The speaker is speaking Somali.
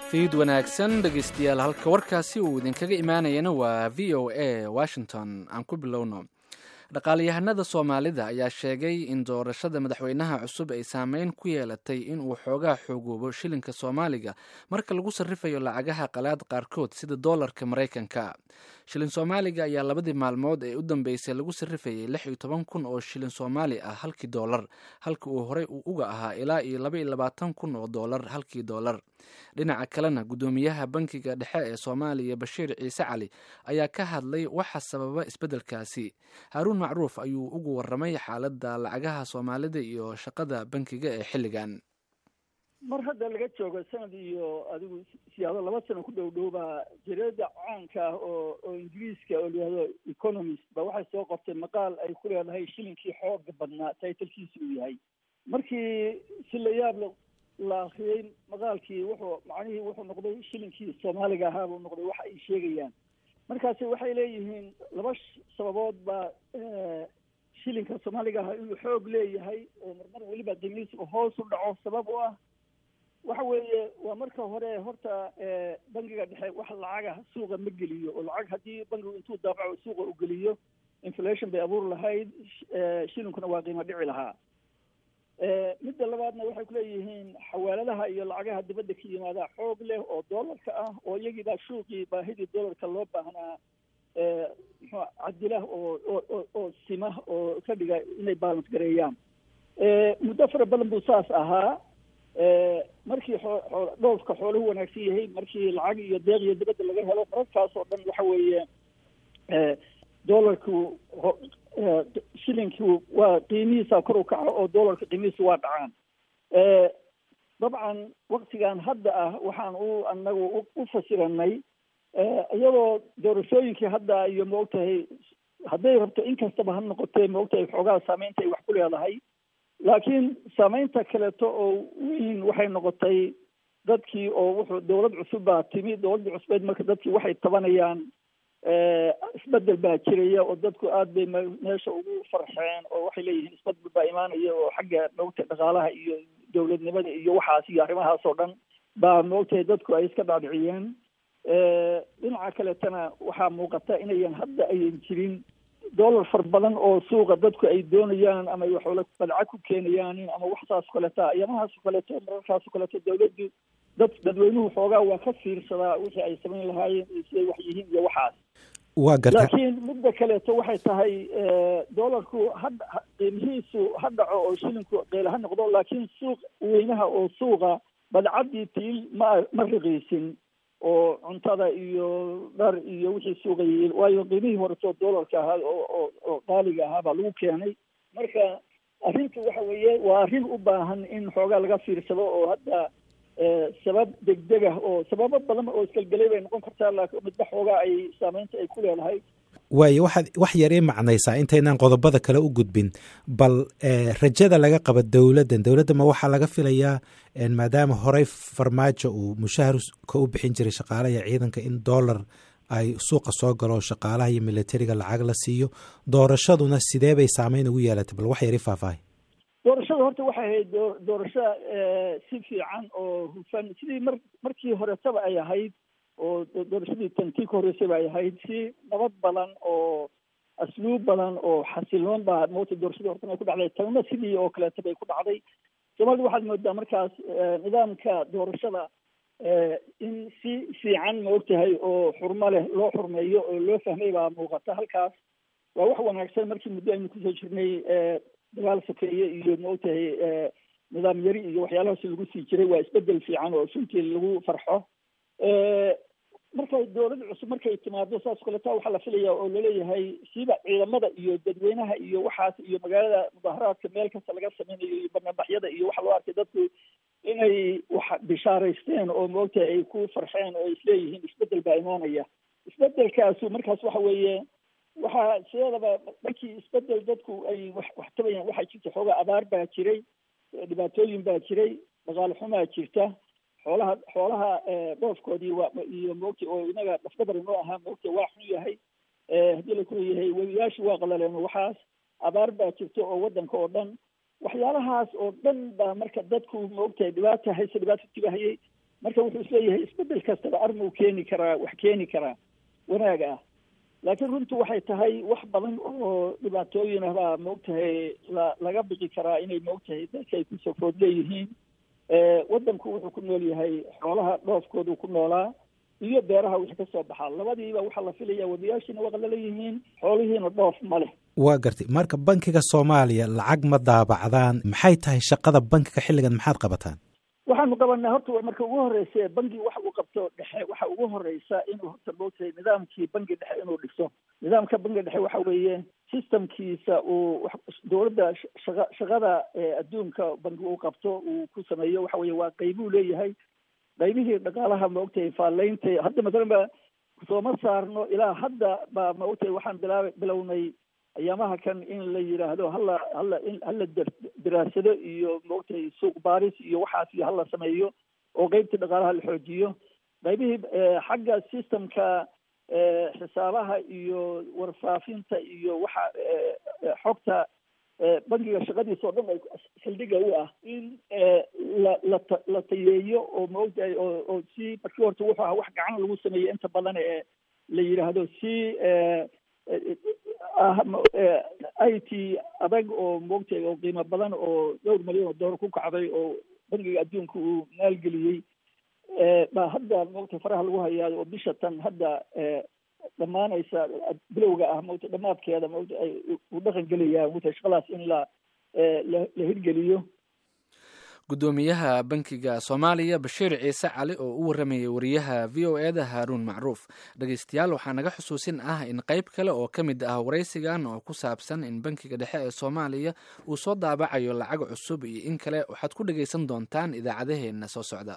fiid wanaagsan dhegaystayaal halka warkaasi uu idinkaga imaanayana waa v o a washington aan ku bilowno dhaqaalayahanada soomaalida ayaa sheegay in doorashada madaxweynaha cusub ay saameyn ku yeelatay in uu xoogaa xoogoobo shilinka soomaaliga marka lagu sarrifayo lacagaha qalaad qaarkood sida doolarka maraykanka shilin soomaaliga ayaa labadii maalmood ee u dambeysay lagu sarrifayay lix iyo toban kun oo shilin soomaali ah halkii doolar halka uu horey uga ahaa ilaa iyo laba iyo labaatan kun oo doolar halkii doolar dhinaca kalena guddoomiyaha bankiga dhexe ee soomaaliya bashiir ciise cali ayaa ka hadlay waxa sababa isbeddelkaasi haaruun macruuf ayuu ugu waramay xaaladda lacagaha soomaalida iyo shaqada bankiga ee xilligan mar hadda laga joogo sanad iyo adigu siyaado laba sano ku dhow dhow baa jareeda caanka ah oo oo ingiriiska oo layihahdo economist ba waxay soo qortay maqaal ay ku leedahay shilinkii xooga badnaa taytalkiisa uu yahay markii si la yaab la akriyey maqaalkii wuxuu macnihii wuxuu noqday shilinkii soomaaliga ahaa buu noqday waxa ay sheegayaan markaasi waxay leeyihiin laba sababood baa shilinka soomaaliga ahaa inuu xoog leeyahay oo marmar weliba qiimihiisa hoos u dhaco sabab u ah waxa weeye waa marka hore horta bangiga dhexe wax lacaga suuqa ma geliyo oo lacag haddii bangigu intuu daabaco suuqa u geliyo inflation bay abuur lahayd shilinkuna waa qiimo dhici lahaa midda labaadna waxay kuleeyihiin xawaaladaha iyo lacagaha dibadda ka yimaada xoog leh oo doolarka ah oo iyagiibaa shuuqii baahidii doolarka loo baahnaa muxuu cadila oo oo oo sima oo ka dhiga inay balance gareeyaan muddo fara badan buu saas ahaa markii xoo dhoofka xooluhu wanaagsan yahay markii lacag iyo deeq iyo dibadda laga helo mararkaas oo dhan waxa weeye doolarku shilinkii waa qiimihiisa kor u kaco oo doolarka qiimihiisa waa dhacaan dabcan waktigan hadda ah waxaan u anagu u fasiranay iyadoo doorashooyinkii hadda iyo maogtahay hadday rabto in kastaba ha noqotee maogtahay xoogaa saameynta ay wax ku leedahay laakiin saameynta kaleeto oo weyn waxay noqotay dadkii oo wuxuu dowlad cusub baa timi dowladda cusbeed marka dadkii waxay tabanayaan isbedel baa jiraya oo dadku aad bay meesha ugu farxeen oo waxay leeyihiin isbedel baa imaanaya oo xagga maogtahay dhaqaalaha iyo dowladnimada iyo waxaas iyo arrimahaas oo dhan baa maogtahay dadku ay iska dhaadhiciyeen dhinaca kaleetana waxaa muuqata inayan hadda ayan jirin dollar far badan oo suuqa dadku ay doonayaan ama ay waxoola badca ku keenayaan ama wax saas o kaleeta ayamahaas o kaleeto mararkaas o kaleeto dawladdu dad dadweynuhu xoogaa waa ka fiirsadaa wixii ay samayn lahaayeen siday wax yihiin iyo waxaas waa garta laakiin midda kaleeto waxay tahay dollarku hadda qiimihiisu ha dhaco oo shilinku qeyla ha noqdo laakiin suuq weynaha oo suuqa badcaddii tiil ma ma riqiisin oo cuntada iyo dhar iyo wixii suuqayay waayo qiimihii horeto dollarka ahaa oo oo qaaliga ahaa baa lagu keenay marka arrintu waxa weeye waa arrin u baahan in xoogaa laga fiirsado oo hadda sabab degdeg ah oo sababo badan oo isgelgelay bay noqon kartaa laakiin midba xoogaa ay saameynta ay ku leedahay waayo waxaad wax yar ii macnaysaa intaynaan qodobada kale u gudbin bal rajada laga qaba dowladdan dowladda ma waxaa laga filayaa maadaama horey farmaajo uu mushaharka u bixin jiray shaqaalaha iyo ciidanka in dollar ay suuqa soo galo shaqaalaha iyo militariga lacag la siiyo doorashaduna sidee bay saameyn ugu yeelatay bal wax yar ii faahfaahay doorashada horta waxay ahayd doorasho si fiican oo hufan sidii mar markii horetaba ay ahayd oo doorashadii tantii ka horreysay ba ay ahayd si nabad badan oo asluub badan oo xasiloon baa moota doorashadii hortan ay ku dhacday tanna sidii oo kaleeta bay ku dhacday soomaalida waxaad moodaa markaas nidaamka doorashada in si fiican maogtahay oo xurmo leh loo xurmeeyo oo loo fahmay baa muuqata halkaas waa wax wanaagsan markii muddo aynu kusoo jirnay dagaal sokeeye iyo maogtahay nidaam yari iyo waxyaalahaas lagu sii jiray waa isbedel fiican oo suntii lagu farxo markay dowlad cusub markay timaado saas kaleeta waxaa la filaya oo laleeyahay siiba ciidamada iyo dadweynaha iyo waxaas iyo magaalada mudaharaadka meel kasta laga sameynayo iyo banaanbaxyada iyo waxa loo arkay dadku inay wax bishaaraysteen oo maogtahay ay ku farxeen oo isleeyihiin isbedel baa imaanaya isbedelkaasu markaas waxa weeye waxaa sideedaba markii isbedel dadku ay wax wax tabayaan waxaa jirta xoogaa abaar baa jiray dhibaatooyin baa jiray dhaqaale xumaa jirta xoolaha xoolaha dhoofkoodii waa iyo moogta oo inaga dhafdhabar inoo ahaa moogta waa xun yahay haddii la kula yahay webiyaashii waa qalaleen waxaas abaar baa jirta oo waddanka oo dhan waxyaalahaas oo dhan baa marka dadku maogtahay dhibaata hayse dhibaata tibahayay marka wuxuu isleeyahay isbedel kastaba armuu keeni karaa wax keeni karaa wanaag ah laakiin runtu waxay tahay wax badan oo dhibaatooyin ah baa maogtahay la laga bixi karaa inay maogtahay dadka ay kusoo food leeyihiin waddanku wuxuu ku nool yahay xoolaha dhoofkoodu ku noolaa iyo beeraha wixii ka soo baxaa labadiiba waxaa la filaya wadayaashiina waa laleeyihiin xoolihiina dhoof ma leh waa gartay marka bankiga soomaaliya lacag ma daabacdaan maxay tahay shaqada bankiga xilligan maxaad qabataan waxaanu qabanaa horta marka ugu horeysa bangi waxa uu qabto dhexe waxa ugu horeysa inuu horta moogtahay nidaamkii bangi dhexe inuu dhiso nidaamka bangi dhexe waxa weeye systemkiisa uu dowladda shaqa shaqada adduunka bangi uu qabto uu ku sameeyo waxa weeye waa qeybuu leeyahay qaybihii dhaqaalaha maogtahay faalaynta hadda masalan ba sooma saarno ilaa hadda baa maogtahay waxaan bilaaba bilownay ayaamaha kan in la yidhaahdo hala hala in hala daraasado iyo maogtahay suuq baaris iyo waxaas iyo hala sameeyo oo qeybtii dhaqaalaha la xoojiyo qaybihii xagga systemka xisaabaha iyo warfaafinta iyo waxa xogta bankiga shaqadiisa oo dhan ay xildhiga u ah in la la la tayeeyo oo maogtahay oo oo si markii horta wuxuu ahaa wax gacan lagu sameeyo inta badan ee la yidhaahdo si i t adag oo maogtahay oo qiimo badan oo dhowr milyan oo doolar ku kacday oo bankiga adduunka uu maalgeliyey baa hadda maogtahay faraha lagu hayaa oo bisha tan hadda dhammaanaysa bilowga ah mota dhamaadkeeda mota uu dhaqan gelayaa mota shaqadaas in la la hirgeliyo guddoomiyaha bankiga soomaaliya bashiir ciise cali oo u waramayay wariyaha v o e da haaruun macruuf dhegeystayaal waxaa naga xusuusin ah in qeyb kale oo ka mid ah waraysigan oo ku saabsan in bankiga dhexe ee soomaaliya uu soo daabacayo lacag cusub iyo in kale waxaad ku dhegeysan doontaan idaacadaheenna soo socda